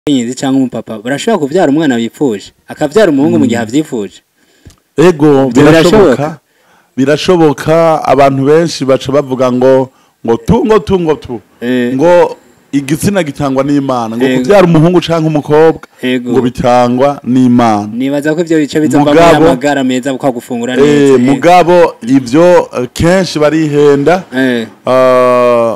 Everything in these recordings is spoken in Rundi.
umukenyezi cyangwa umupapa barashobora kuvyara umwana bipfuje akavyara umuhungu mu gihe avyifuje ego Ibyo birashoboka. birashoboka birashoboka abantu benshi baca bavuga ngo ngo tu ngo tu ngo tu Eh. ngo igitsina gitangwa n'imana ngo Ego. kubyara umuhungu canke umukobwa Ego. ngo bitangwa n'imana nibaza ko ivyo bice bizovamo Mugabo- amagara meza kwa gufungura Eh, neza mugabo ivyo eh, kenshi barihenda Eh. Ah,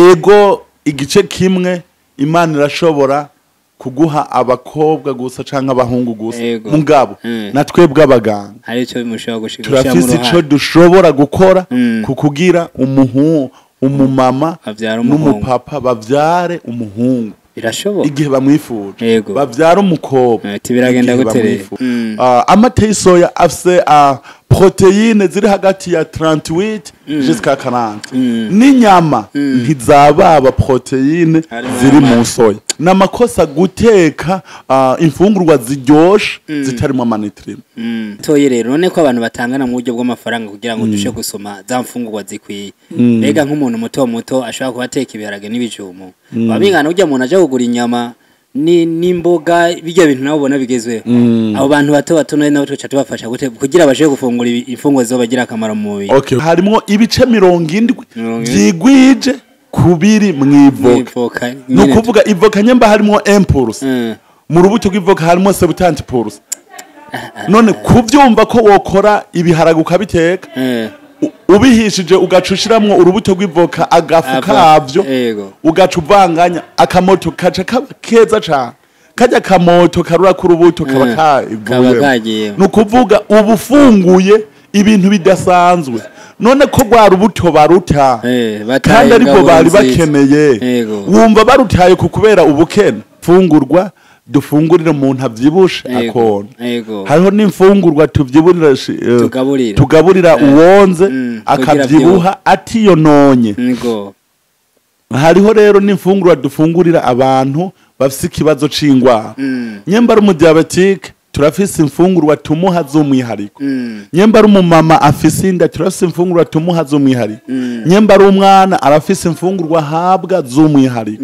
ego igice kimwe imana irashobora kuguha abakobwa gusa canke abahungu gusa Ego. mugabo Mm. na twebwe abaganga hari ico mushobora gushika turafise ico dushobora gukora Mm. ku kugira umuhu umumama Bavyara umuhungu. n'umupapa bavyare umuhungu birashoboka igihe bamwifuje Yego. bavyara umukobwa Ati biragenda igihe gute rero? bamwifuje. Mm. Ah, amata y'isoya afise ah, proteine ziri hagati ya 38 jusqu'à 40 Mm. n'inyama ntizababa proteine Harimo ziri amata. mu soya ni amakosa guteka ah, imfungurwa ziryoshe zitarimo amanitrime toye rero none ko abantu batangana mu buryo bw'amafaranga kugira ngo dushe gusoma za mfungurwa zikwiye mbega nk'umuntu muto muto ashobora kuba ateka ibiharage n'ibijumu wabingana ujya umuntu aje kugura inyama ni n'imboga bijya bintu nabo ubona bigezweho abo bantu bato bato nawe nabo tuca tubafasha gute kugira bashe gufungura ibi- imfungurwa zizobagira akamaro mu mubiri okay. harimwo ibice mirongo indwi Mirongo indwi. vyigwije kubiri mw'ivoka N'ivoka ni nyene ukuvuga ivoka nyemba harimwo impulse Mm. mu rubuto rw'ivoka harimo sebutanti pulse none kubyumva ko wokora ibiharage ukabiteka Eh, u- ubihishije ugaca ushiramwo urubuto rw'ivoka agafu Ava- kavyo Yego. ugaca uvanganya akamoto kaca kaba keza cane kajya akamoto karura k'urubuto kaba Mm. Kaba kavuyemo kagiyemo. ni ukuvuga uba ufunguye ibintu bidasanzwe none ko rwa rubuto baruta Eh, bataye kandi aribwo ingaburo bari nziza. bakeneye Yego. wumva barutaye ku kubera ubukene fungurwa dufungurire umuntu avyibushe Yego. akona Yego. hariho n'imfungurwa tuvyiburira shi- eh, Tugaburira. tugaburira uwonze Mm, kugira akavyibuha atiyononye Nigo. hariho rero n'imfungurwa dufungurira abantu bafise ikibazo c'ingwara Mm. nyemba ari umudiabetike turafise imfungurwa tumuha z'umwihariko Mm. nyemba ari umumama afise inda turafise imfungurwa tumuha z'umwihariko nyemba ari umwana arafise imfungurwa ahabwa z'umwihariko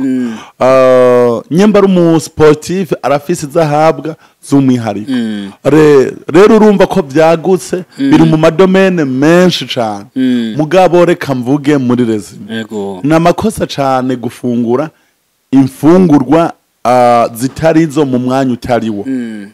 Ah, nyemba ari umusportif arafise izo ahabwa z'umwihariko Mm. Re- rero urumva ko vyagutse biri mu madomene menshi cane Mm. mugabo reka mvuge muri rezima Yego. ni amakosa cane gufungura imfungurwa ah, zitari zo mu mwanya utariwo Mm.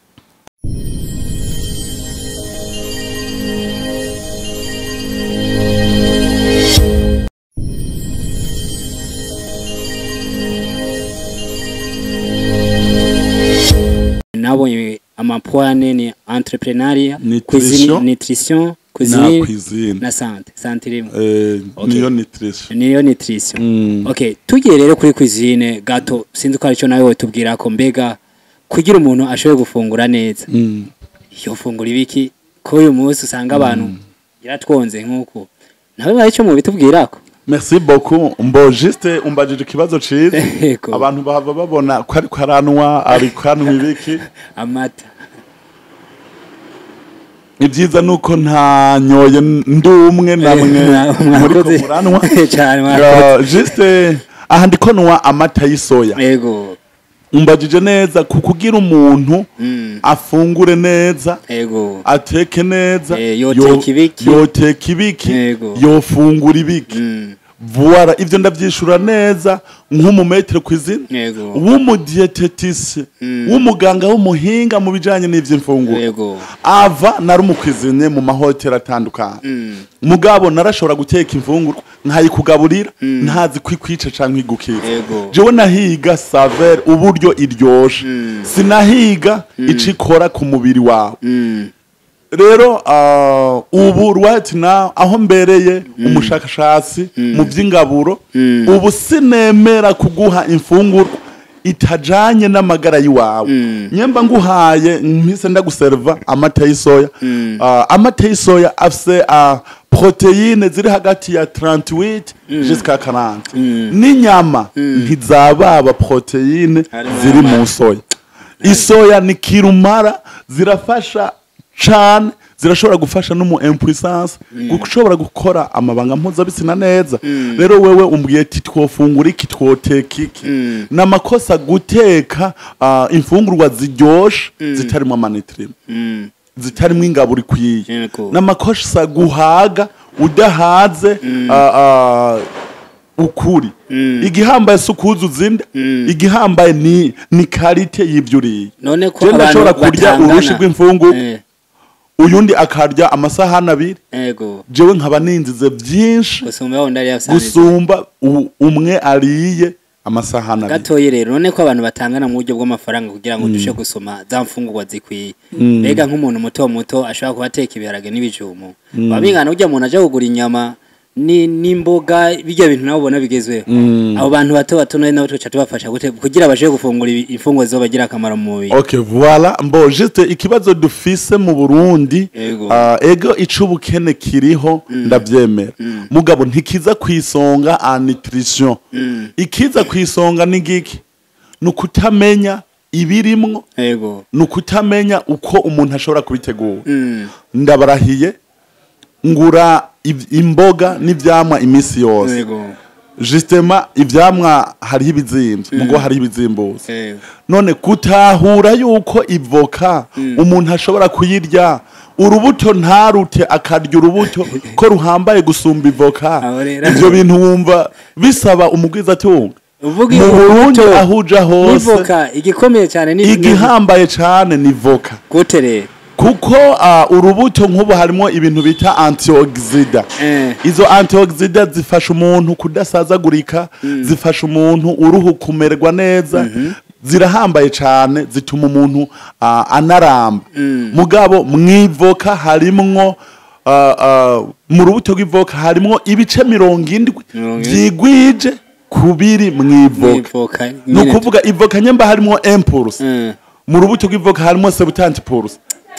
nabonye amapwane ni entrepreneuria Nutrition. cuisine nutrition na cuisine cuisine na sante sante irimo Eh, Okay. niyo nutrition niyo nutrition Mm. okay tugiye rero kuri cuisine gato sinzi ko aricyo nawe wotubwira ko mbega kugira umuntu ashobore gufungura neza Mm. iyo fungura ibiki ko uyu munsi usanga abantu yaratwonze nk'uko nawe hari icyo mubitubwirako merci beaucoup mbo juste umbajije ikibazo ciza Yego. abantu bahava babona ko ariko aranwa ariko anwa ibiki amata ibyiza nuko ntanyoye ndi umwe namwe Mwa- muriko mwakoze. muranwa Cyane, mwakoze. Ya, juste aha ndiko nwa amata y'isoya ego umbajije neza ku kugira umuntu Mm. afungure neza ego ateke neza Eh, yoteka yo- ibiki. yoteka ibiki Yego. yofungura ibiki Mm. vuwara ivyo ndavyishura neza nk'umumetere kw'izina Yego. w'umudietetisi Mm. w'umuganga w'umuhinga mu bijanye n'ivy'imfunguro Yego. ava nari umukwizine mu mahoteli atandukanye Mm. mugabo narashobora guteka imfungurwa nkayikugaburira ntazi kwikwica canke igukira Yego. jewe nahiga savere uburyo iryoshe sinahiga ico ikora ku mubiri wawe Mm. rero ah, ubu right now aho mbereye umushakashatsi mu vy'ingaburo ubu sinemera kuguha imfungurwa itajanye n'amagara y'iwawe nyemba nguhaye mpise ndaguserva amata y'isoya Ah, amata y'isoya afise ah, proteine ziri hagati ya 38 jusqu'à 40 n'inyama ntizababa proteine Harimo ziri amata. mu soya isoya ni kirumara zirafasha cane zirashobora gufasha no mu impuissance gushobora gukora amabanga mpuzabitsina neza rero wewe umbwiye ati twofungura iki twoteka iki ni amakosa guteka ah, imfungurwa ziryoshe zitarimo amanitrime Mm. zitarimo ingaburo ikwiye Yego. n'amakosa guhaga udahaze ah, ah, ukuri igihambaye si ukuzuza inda igihambaye ni ni karite y'ibyo uriye none ko Je ndashobora abantu kurya batangana. urushi rw'imfungurwa Eh, uyundi akarya amasahani abiri ego jewe nkaba ninzize byinshi gusumba wundi ari yasanze gusumba u- umwe ariye amasahani abiri gatoyi rero none ko abantu batangana mu buryo bw'amafaranga kugira ngo dushe gusoma za mfungurwa zikwiye mbega nk'umuntu muto muto ashobora kuba ateka ibiharage n'ibijumu babingana ujya umuntu aje kugura inyama ni n'imboga bijya bintu nabo ubona bigezweho abo bantu bato bato none nabo tuca tubafasha gute kugira bashe gufungura ibi- imfungurwa zo bagira akamaro mu mubiri ok voilà mbo juste ikibazo dufise mu burundi Ego. ah, ego ic'ubukene kiriho ndavyemera mugabo ntikiza kwisonga a nutrition ikiza kwisonga ni giki ni ukutamenya ibirimwo ego ni ukutamenya uko umuntu ashobora kubitegura Mm. ndabarahiye ngura iv- imboga n'ivyamwa iminsi yose ego justement ivyamwa hariho ibizimvye mugo hariho ibizimbuzi ego none gutahura yuko ivoka umuntu ashobora kuyirya urubuto ntarute akarya urubuto ko ruhambaye gusumba ivoka Aho rero- ivyo bintu wumva bisaba umugwiza ati wumva uvuga mu burundi urubuto aho uja hose n'ivoka igikomeye cyane ni igihambaye cane ni voka gute rero kuko ah, urubuto nk'ubu harimo ibintu bita antioxida Eh. izo antioxida zifasha umuntu kudasazagurika zifasha umuntu uruhu kumererwa neza zirahambaye cyane zituma umuntu ah, anaramba mugabo mwivoka harimwo ah, ah, mu rubuto rw'ivoka harimwo ibice mirongo indwi Mirongo indwi. vyigwije kubiri mwivoka n'ivoka ni nyene ukuvuga ivoka nyemba harimwo impulse Mm. mu rubuto rw'ivoka harimo sebutanti purusa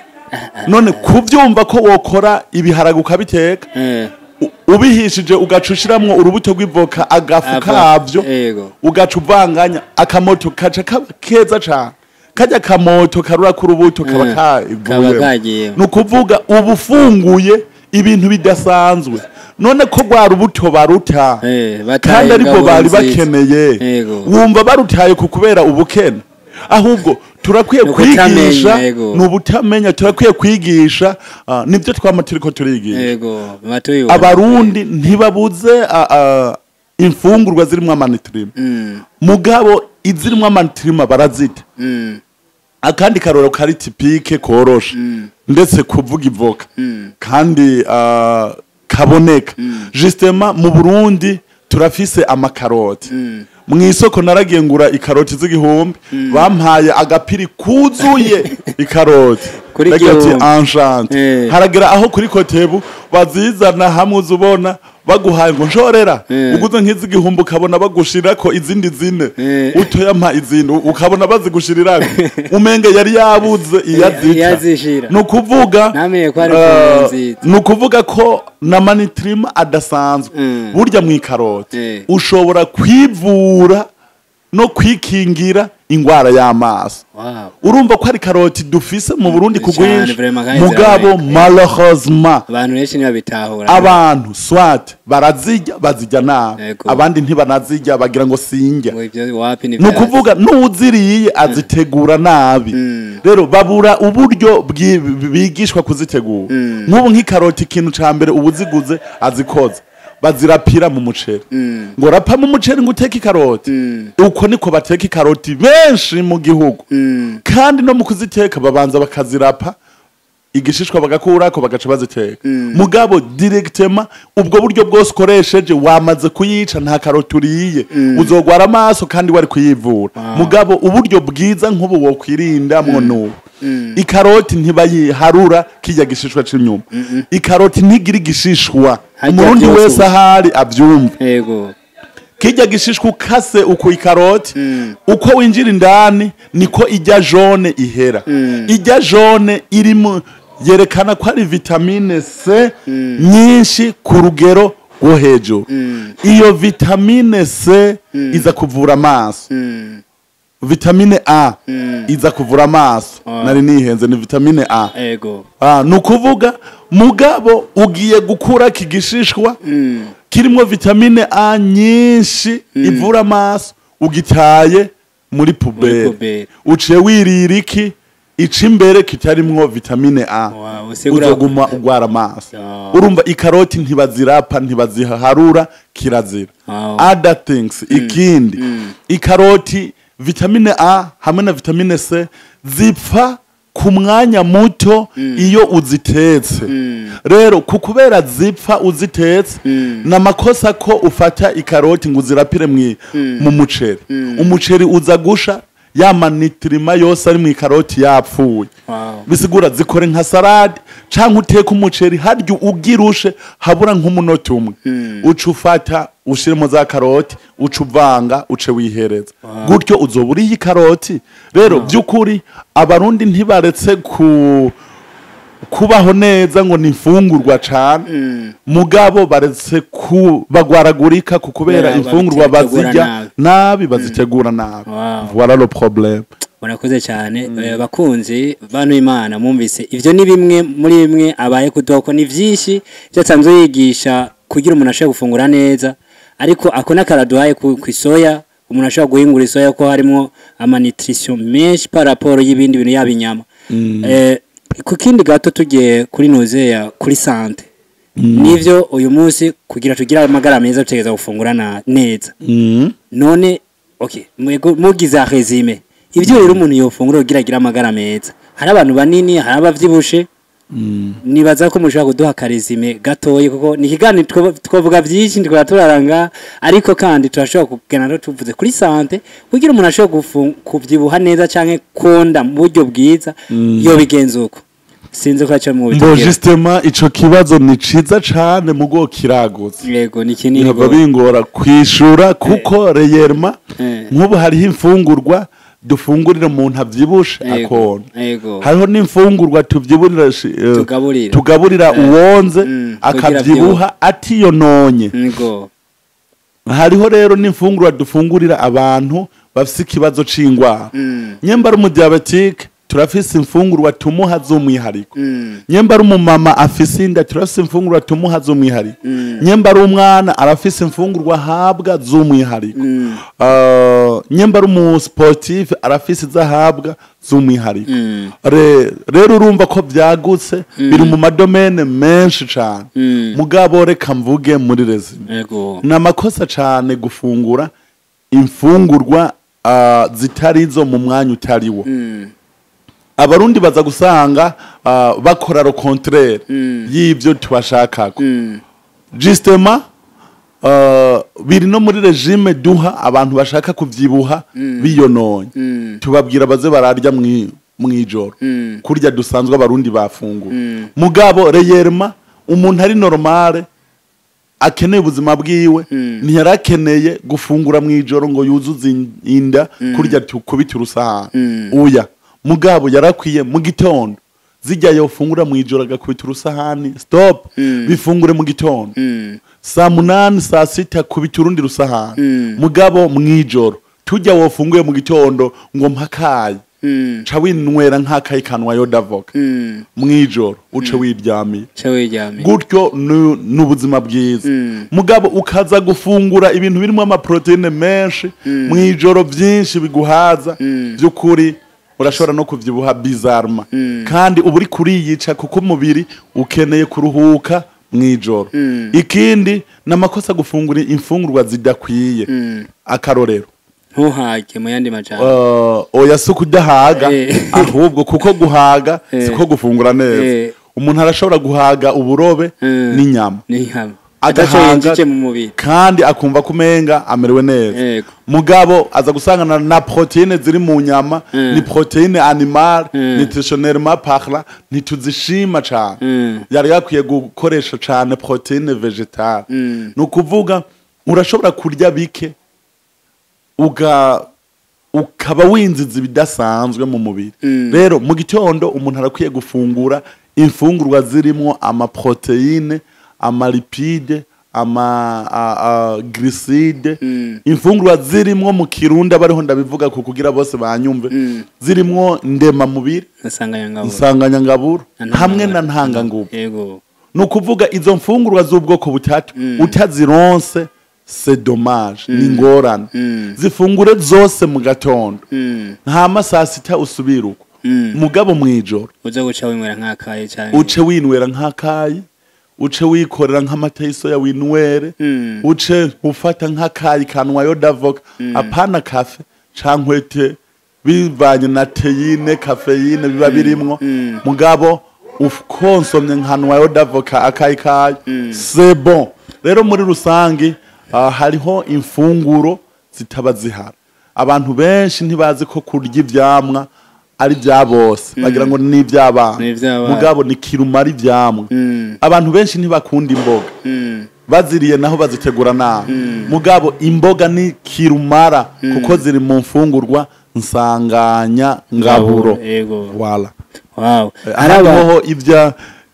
none kubyumva ko wokora ibiharage ukabiteka Eh. u- ubihishije ugaca ushiramwo urubuto rw'ivoka agafu Ava- kabyo Ego. ugaca uvanganya akamoto kaca kaba keza cane kajya akamoto karura k'urubuto kaba Eh, kaba kavuyemo kagiye. ni ukuvuga uba ufunguye ibintu bidasanzwe none ko rwa rubuto baruta Eh, bataye kandi ariko ingabo bari nziza. bakeneye Yego. wumva barutaye ku kubera ubukene ahubwo turakwiye Ni ukutamenya, kwigisha yego. ni ubutamenya turakwiye kwigisha ah, nibyo twama turiko turigisha ego batuye abarundi ntibabuze ah, ah, imfungurwa zirimwo amanitrima mm. mugabo izirimwo amanitrima barazita mm. akandi karoro kari tipike koroshe ndetse kuvuga ivoka kandi ah, kaboneka justement mu burundi turafise amakaroti mu isoko naragiye ngura ikaroti z'igihumbi bampaye agapiri kuzuye ikaroti Kuri Ndagira ati igihumbi. enchante Eh. haragera aho kuri kotebu bazizana hamwe uza ubona baguhaye ngo nshorera Eh. uguze nk'iz'igihumbi ukabona bagushirako izindi zine Eh. utoyampa izindi ukabona bazigushirirako umenge yari yabuze iyazita iyazishira. ni ukuvuga Ntamenye ko ari eh, imfunguro nziza. ni ukuvuga ko na manitrima adasanzwe Mm. burya mu ikaroti Eh. ushobora kwivura no kwikingira ingwara y'amaso wow urumva ko ari karoti dufise mu burundi ku Cyane, bwinshi vraiment, kandi mugabo ziraboneka. malheureusement abantu benshi ntibabitahura abantu swat barazirya bazirya nabi Yego. abandi ntibanazirya bagira ngo sinjya ngo ibyo wapi ni ni ukuvuga n'uwuziriye azitegura nabi rero babura uburyo bwi- bigishwa kuzitegura nk'ubu nk'ikaroti ikintu cya mbere uba uziguze azikoza bazirapira mu muceri ngo rapa mu muceri ngo uteke ikaroti uko niko bateka ikaroti benshi mu gihugu kandi no mu kuziteka babanza bakazirapa igishishwa bagakurako bagaca baziteka mugabo directement ubwo buryo bwose ukoresheje wamaze kuyica nta karoti uriye uzogwara amaso kandi wari kuyivura mugabo uburyo bwiza nk'ubu wokwirindamwo n'ubu ikaroti ntibayiharura kijya gishishwa c'inyuma ikaroti ntigira igishishwa Harya umurundi byose wese ubu. ahari avyumva yego kijya gishishwa ukase uko ikaroti uko winjira indani niko ijya jone ihera ijya jone irimo yerekana ko ari vitamine c nyinshi ku rugero rwo hejuru iyo vitamine c iza kuvura amaso vitamine a iza kuvura amaso Ah. nari nihenze ni vitamine a ego Ah, ni ukuvuga mugabo ugiye gukura kigishishwa kirimo vitamine a nyinshi ivura amaso ugitaye muri puberi puberi. uciye wirira iki ica imbere kitarimwo vitamine a Wow, usigura- uzoguma ugwara amaso Ah. urumva ikaroti ntibazirapa ntibaziharura kirazira Wow. other things ikindi ikaroti vitamine a hamwe na vitamine c zipfa ku mwanya muto iyo uzitetse rero ku kubera zipfa uzitetse ni amakosa ko ufata ikaroti ngo uzirapire mwi- mu muceri umuceri uza gusha ya manitirima yose ari mu ikaroti yapfuye Wow. bisigura zikore nka salade cyangwa uteke umuceri harya ugirushe habura nk'umunota umwe uca ufata ushyiremo za karoti uca uvanga uce wihereza gutyo uzoba uriye ikaroti rero by'ukuri abarundi ntibaretse ku kubaho neza ngo ni imfungurwa cyane mugabo baretse ku bagwaragurika ku kubera Kubera imfungurwa bazitegura bazirya nabi. nabi bazitegura nabi Wow. voilà le problème murakoze cyane Eh, bakunzi bantu imana mwumvise ivyo ni bimwe muri bimwe abaye kudoko ni vyinshi ivyo asanzwe yigisha kugira umuntu ashobore gufungura neza ariko ako n'akaraduhaye ku ku isoya umuntu ashobora guhingura isoya ko harimo amanitrition menshi par rapport y'ibindi bintu yaba inyama Eh, ku kindi gato tugiye kuri nuzeya kuri sante nivyo uyu munsi kugira tugire amagara meza dutegereza gufungura na- neza Mhm. none okay mwego mugize resume ivyo rero umuntu yofungura kugira agire amagara meza hari abantu banini hari abavyibushe nibaza ko mushobora kuduha akaresume gatoyi kuko ni ikiganiro two- twavuga vyinshi ndikora turaranga ariko kandi turashobora kugana no tuvuze kuri sante kugira umuntu ashobora gufu- kuvyibuha neza canke konda mu buryo bwiza yobigenza uko sinzi ko aca mu mbo bitubwira justement ico kibazo ni ciza cane mugo kiragutse yego ni kinini bihava gose. bingora kwishura kuko reyerma Eh. nk'ubu hariho imfungurwa dufungurira umuntu avyibushe Yego, akona yego hariho n'imfungurwa tuvyiburira shi- eh, Tugaburira. tugaburira uwonze Mm, kugira akavyibuha atiyononye Ego. hariho rero n'imfungurwa dufungurira abantu bafise ikibazo c'ingwara Mm. nyemba ari umudiabetike turafise imfungurwa tumuha z'umwihariko Mm. nyemba ari umumama afise inda turafise imfungurwa tumuha z'umwihariko nyemba ari umwana arafise imfungurwa ahabwa z'umwihariko Uh, nyemba ari umusiporutifu arafise izo ahabwa z'umwihariko Mm. Re- rero urumva ko byagutse biri mu madomene menshi cane Mm. mugabo reka mvuge muri rezime Ego. ni amakosa cyane gufungura imfungurwa uh, zitari zo mu mwanya utariwo Mm. abarundi baza gusanga uh, bakora ro contraire Mm. y'ibyo tubashakako Mm. justement uh, biri no muri regime duha abantu bashaka kuvyibuha biyononye Mm. tubabwira baze bararya mwi- mwijoro Mm. kurya dusanzwe abarundi bafungura Mm. mugabo reyerma umuntu ari normale akeneye ubuzima bwiwe Mm. ntiyarakeneye gufungura mu ijoro ngo yuzuze in- inda kurya tukubita urusahani Mm. uya mugabo yarakwiye mu gitondo zijya yofungura mu ijoro agakubita urusahani stop Mm. bifungure mu gitondo Mm. saa munani saa sita kubita urundi rusahani Mm. mugabo mu ijoro tujya wofunguye mu gitondo ngo mpakaye Mm. ca winywera nk'akayi kanwa yodavoka Mm. mu ijoro uce wiryamiye Cha wiryamiye. gutyo ni ni ubuzima bwiza Mm. mugabo ukaza gufungura ibintu birimo amaproteine menshi mu ijoro byinshi biguhaza Mm. by'ukuri urashobora no kuvyibuha bizarma Mm. kandi uba uri kuriyica kuko umubiri ukeneye kuruhuka mu ijoro Mm. ikindi ni amakosa gufungura imfungurwa zidakwiye Mm. akarorero Ntuhage mu yandi majambo. uh, oya si ukudahaga Eh. ahubwo kuko guhaga Eh. siko gufungura neza Eh. umuntu arashobora guhaga uburobe Mm. n'inyama Ni hamwe. Ataco agahaga yinjije mu mubiri. kandi akumva ko umenga amerewe neza Yego. mugabo aza gusangana na proteine ziri mu nyama Mm. ni proteine animal Mm. nutritionnellement parla ntituzishima cane Mm. yari yakwiye gukoresha cane proteine vegetale Mm. ni ukuvuga urashobora kurya bike uga ukaba winziza ibidasanzwe mu mubiri Mm. rero mu gitondo umuntu arakwiye gufungura imfungurwa zirimo amaproteine amalipide ama a- a- griside Mm. imfungurwa zirimwo mu kirundi abariho ndabivuga ku kugira bose banyumve Mm. zirimwo ndemamubiri nsanganyangabo insanganyangaburo Na hamwe na ntangangabo. ntanganguvu yego ni ukuvuga izo mfungurwa z'ubwoko butatu utazironse c'est dommage ni ingorane Mm. zifungure zose mu gatondo Mm. nta masaa sita usubira uko Mm. mugabo mw'ijoro uza guca winywera nk'akaye cyane uce winywera nk'akayi uce wikorera nk'amata y'isoya winwere Mm. uce ufata nk'akayi kanwayo davoka apana kafe cankwete bivanye na teyine kafeyine biba birimwo Mm. mugabo ukonsomye nkanwayo davoka akayi kayo c'est bon rero muri rusange ah, hariho imfunguro zitaba zihara abantu benshi ntibazi ko kurya ivyamwa ari bya bose bagira ngo ni iby'abana Ni ivy'abana. mugabo ni kirumara ivyamwa Mm. abantu benshi ntibakunda imboga Mm. baziriye naho bazitegura nabi mugabo imboga ni kirumara kuko ziri mu mfungurwa nsanganya ngaburo yego wala wow araba hariho ibya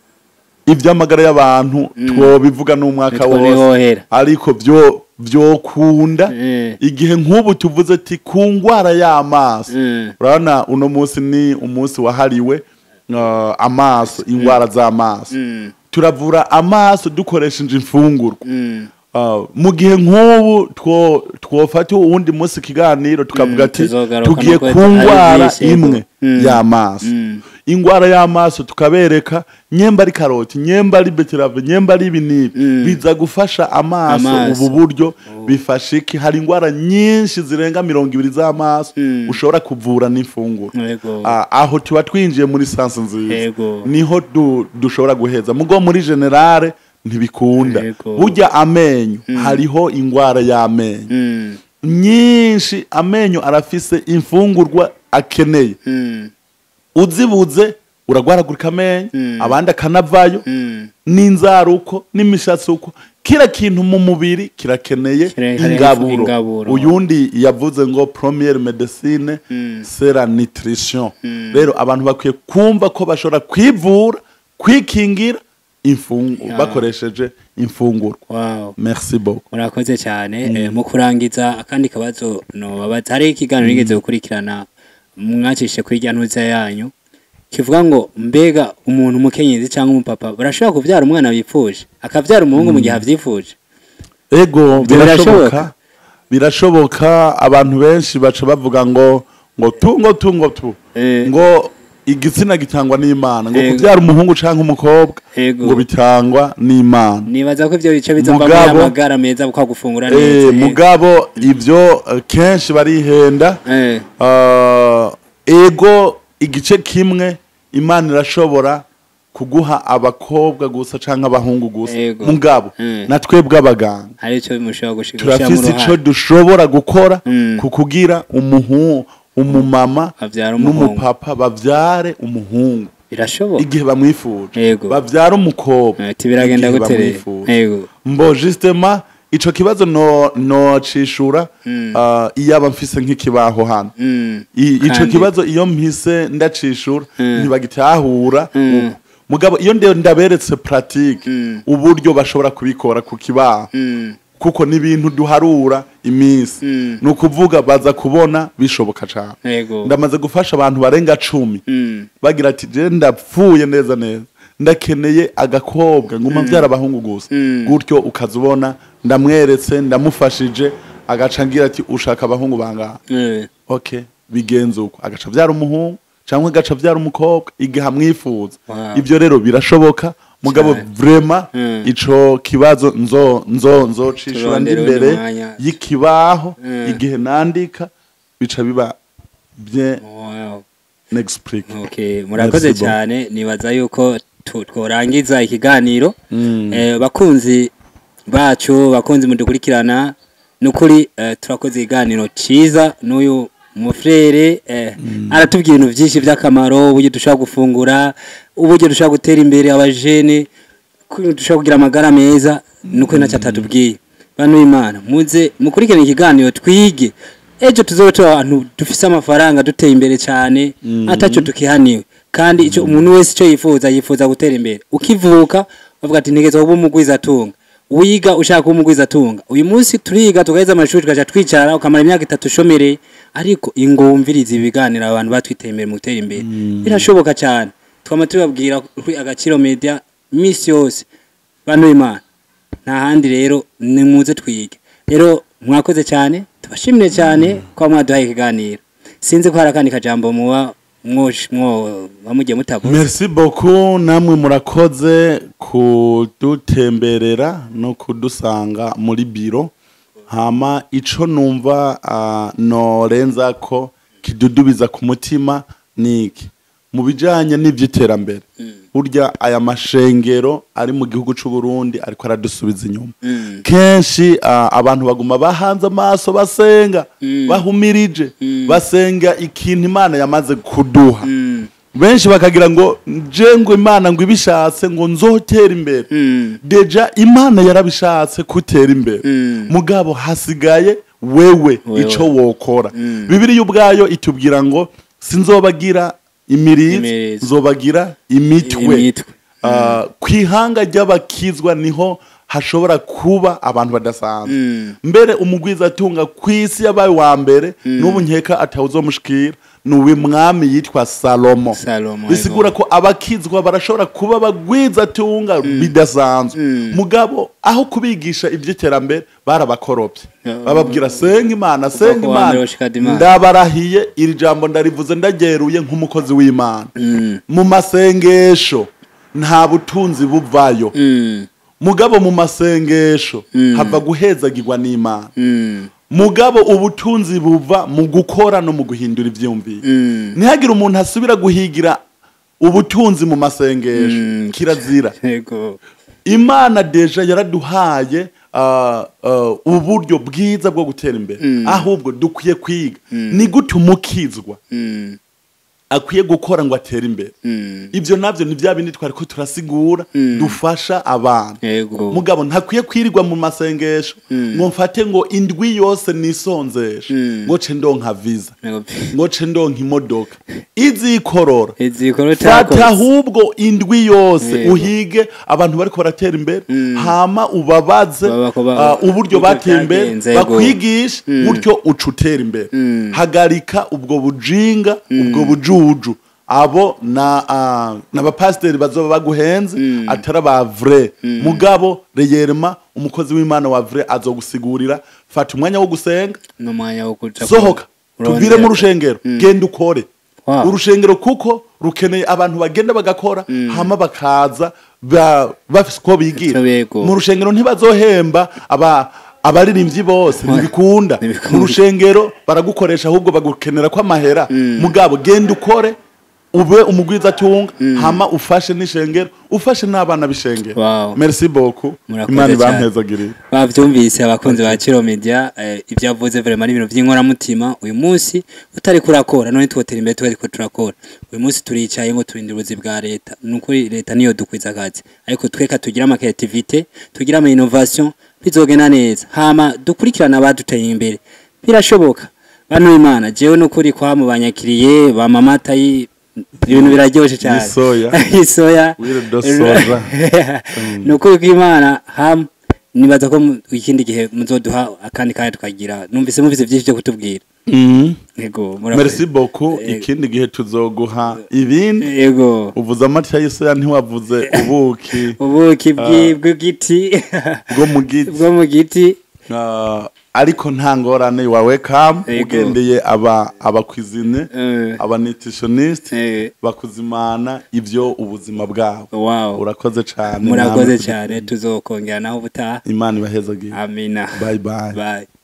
iby'amagara y'abantu twobivuga n'umwaka Nitwo wose nihohera. ariko byo byokunda Eh. igihe nk'ubu tuvuze ati ku ngwara y'amaso Mm. urabona uno munsi ni umunsi wahariwe uh, amaso ingwara z'amaso Mm. turavura amaso dukoresheje imfungurwa Mm. Uh, mu gihe nk'ubu two- twofata uwundi munsi ikiganiro tukavuga Mm, ati tuzogaruka tugiye no ku kweta- ari ngwara byinshi, yego. imwe Mm. y'amaso Mm. ingwara y'amaso tukabereka nyemba ari karoti nyemba ari beterave nyemba ari ibinibi Mm. biza gufasha amaso Amaso. ubu buryo bifasha iki hari ingwara nyinshi zirenga mirongo ibiri z'amaso Mm. ushobora kuvura n'imfunguro yego Ah, aho tuba twinjiye muri sansi nziza Yego. niho du- dushobora guheza mugo muri generale ntibikunda Yego. burya amenyo hariho ingwara y'amenyo Mm. nyinshi amenyo arafise imfungurwa akeneye Mm. uzibuze uragwaragurika amenyo Mm. abandi akanavayo Mm. n'inzaruko n'imishatsi uko kira kintu mu mubiri kirakeneye Kira- hariho ingaburo ingaburo. uyundi yavuze ngo premiere medecine Mm. c'est la nutrition rero abantu bakwiye kumva ko bashobora kwivura kwikingira imfungu Ya. bakoresheje imfungurwa wow merci beaucoup murakoze cyane Eh, mu kurangiza akandi kabazo nobabaza hari ikiganiro nigeze gukurikirana mwacishe kuri rya ntuza yanyu kivuga ngo mbega umuntu umukenyezi cyangwa umupapa barashobora kubyara umwana bipfuje akabyara umuhungu mu gihe abyifuje ego Ibyo birashoboka? birashoboka birashoboka abantu benshi baca bavuga ngo ngo tu ngo tu ngo tu Eh. ngo igitsina gitangwa n'imana ngo Ego. kubyara umuhungu cyangwa umukobwa Ego. ngo bitangwa n'imana nibaza ko ibyo bice bizavamo Mugabo- amagara meza kwa gufungura Eh, neza mugabo ibyo eh, kenshi barihenda Eh, Ah, ego igice kimwe imana irashobora kuguha abakobwa gusa cyangwa abahungu gusa Ego. mugabo Mm. na twebwe abaganga hari icyo mushobora gushika gushyiramo turafise ico uruhare dushobora gukora Mm. ku kugira umuhu umumama Avyara umuhungu. n'umupapa bavyare umuhungu birashoboka igihe bamwifuje Yego. bavyara umukobwa ati biragenda igihe gute rero bamwifuje. yego mbo justement ico kibazo no nocishura Mm. ah, iyaba mfise nk'ikibaho hano Mm. I- ico Kandi- kibazo iyo mpise ndacishura Mm. ntibagitahura Mm. uko. mugabo iyo nde- ndaberetse pratique Mm. uburyo bashobora kubikora ku kibaho Mm. kuko ni ibintu duharura iminsi Mm. ni ukuvuga baza kubona bishoboka cyane yego ndamaze gufasha abantu barenga cumi Mm. bagira ati je ndapfuye neza neza ndakeneye agakobwa nguma mbyara abahungu gusa Mm. gutyo ukaza ubona ndamweretse ndamufashije agaca ngira ati ushaka abahungu bangaha Eh, okay bigenza uko agaca abyara umuhungu cyangwa agaca abyara umukobwa igihe amwifuza Wow. ibyo rero birashoboka mugabo Cyane. vrema Mm. ico kibazo nzo nzo nzocishura ndi Turondere undi imbere mwanya. y'ikibaho Mm. igihe nandika bica biba bien wow. n'explique Okay, murakoze Merci beaucoup. cyane nibaza yuko tu- tworangiza ikiganiro Mm. eh, bakunzi bacu bakunzi mudukurikirana nukuri eh, turakoze ikiganiro cyiza n'uyu mufrere eh, aratubwira ibintu byinshi by'akamaro uburyo dushobora gufungura uburyo dushobora gutera imbere abajene ko dushobora kugira amagara meza nuko nacyo atatubwiye bantu b'imana muze mukurikirane ikiganiro twige ejo tuzobe turi abantu dufise amafaranga duteye imbere cyane atacyo tukihaniwe kandi icyo umuntu wese icyo yifuza yifuza gutera imbere ukivuka bavuga ati ntegeza kuba umugwiza atunga wiga ushaka kuba umugwiza atunga uyu munsi turiga tugaheza amashuri tugaca twicara ukamara imyaka itatu ushomereye ariko ingumviriza ibiganiro abantu batwiteye imbere mu gutera imbere birashoboka cyane twama tubabwira kuri agaciro media misi yose bantu b'imana nta handi rero nimuze twige rero mwakoze cyane tubashimire cyane kuba mwaduhaye ikiganiro sinzi ko hari akandi kajambo muba mwosh- mwo bamugiye mutavuze merci beaucoup namwe murakoze kudutemberera no kudusanga muri biro hama ico numva uh, norenza ko kidudubiza ku mutima niki mu bijanye n'ivy'iterambere burya aya mashengero ari mu gihugu c'u Burundi ariko aradusubiza inyuma Mm. kenshi uh, abantu baguma bahanze amaso basenga bahumirije basenga ikintu imana yamaze kuduha Mm. benshi bakagira ngo nje ngo imana ngo ibishatse ngo nzotera imbere Mm. deja imana yarabishatse kutera imbere Mm. mugabo hasigaye wewe Wewe. ico wokora Mm. bibiriya ubwayo itubwira ngo sinzobagira imirizi Imirizi. nzobagira imitwe Imitwe. Ah, ku ihanga ry'abakizwa niho hashobora kuba abantu badasanzwe Mm. mbere umugwiza atunga ku isi yabaye wa mbere n'ubu nkeka atawuzomushikira ni uw'umwami yitwa salomo Salomo, bisigura yego. ko abakizwa barashobora kuba bagwiza atunga bidasanzwe Mm. mugabo aho kubigisha iby'iterambere barabakorobye Yeah. bababwira senga imana senga ku wa mbere imana gushika Imana. ndabarahiye iri jambo ndarivuze ndageruye nk'umukozi w'imana Mm. mu masengesho nta butunzi buvayo Mm. mugabo mu masengesho Mm. hava guhezagirwa n'imana Mm. mugabo ubutunzi buva mu gukora no mu guhindura ivyumviro Mm. ntihagire umuntu asubira guhigira ubutunzi mu masengesho Mm. kirazira Yego. imana deja yaraduhaye uh, uh, uburyo bwiza bwo gutera imbere Mm. ahubwo dukwiye kwiga Mm. ni gute umukizwa Mm. akwiye gukora ngo atere imbere Mm. ibyo navyo ni bya bindi twari ko turasigura Mm. dufasha abantu Yego. mugabo ntakwiye kwirirwa mu masengesho Mm. ngo mfate ngo indwi yose nisonzeshe Mm. ngo ce ndonka visa Yego. ngo ce ndonka imodoka izikorora Izikoro fata cyakoze. ahubwo indwi yose Yego. uhige abantu bariko baratera imbere Mm. hama ubabaze Baba- baba- ah, uburyo uburyo bateye imbere byagenze, yego. bakwigishe Mm. gutyo uca utera imbere Mm. hagarika ubwo bujinga ubwo bujuju abo na ah, n'abapasiteri bazoba baguhenze Mm. atari aba vrai mugabo reyerema umukozi w'imana wa vrai azogusigurira fata umwanya wo gusenga n'umwanya wo kuja sohoka kurondera. tuvire mu rushengero genda ukore Wow. urushengero kuko rukeneye abantu bagenda bagakora hama bakaza ba- bafise uko bigira Icyo bego. mu rushengero ntibazohemba aba abaririmbyi bose ntibikunda Ntibikunda. mu rushengero baragukoresha ahubwo bagukenera ko amahera mugabo genda ukore ube umugwiza atunga hama ufashe n'ishengero ufashe n'abana b'ishengero Wow. merci beaucoup Murakoze imana cyane. ibampezagirire bavyumvise abakunzi ba Kiro Media eh, ibyo yavuze vraiment ari ibintu by'inkoramutima uyu munsi utari kurakora none twotera imbere twari ko turakora uyu munsi turicaye ngo turinde ubuzi bwa leta nukuri leta niyo dukwiza akazi ariko tweka tugira ama creativity tugira ama innovation bizogena neza hama dukurikirana abaduteye imbere birashoboka bano imana jewe nukuri kwa mu banyakiriye ba mama tayi ibintu biraryoshe cyane Isoya. isoya Wire do soja. ni ukuri kw'imana hamwe nibaza ko mu- ikindi gihe muzoduha akandi kanya tukagira numvise muvise byinshi byo kutubwira Mhm. yego murakoze. merci beaucoup Eh, ikindi gihe tuzoguha ibindi yego uvuze amata y'isoya ntiwavuze ubuki ubuki bw'i- bw'igiti bwo mu giti bwo mu giti Ah, ariko nta ngorane wawe kam Yego. ugendeye aba abakwizine Eh, aba nutritionist eh, bakuzimana ibyo ubuzima bwabo wow urakoze cyane murakoze namwe cyane tuzokongera naho ubutaha imana ibahezagiye amina bye bye bye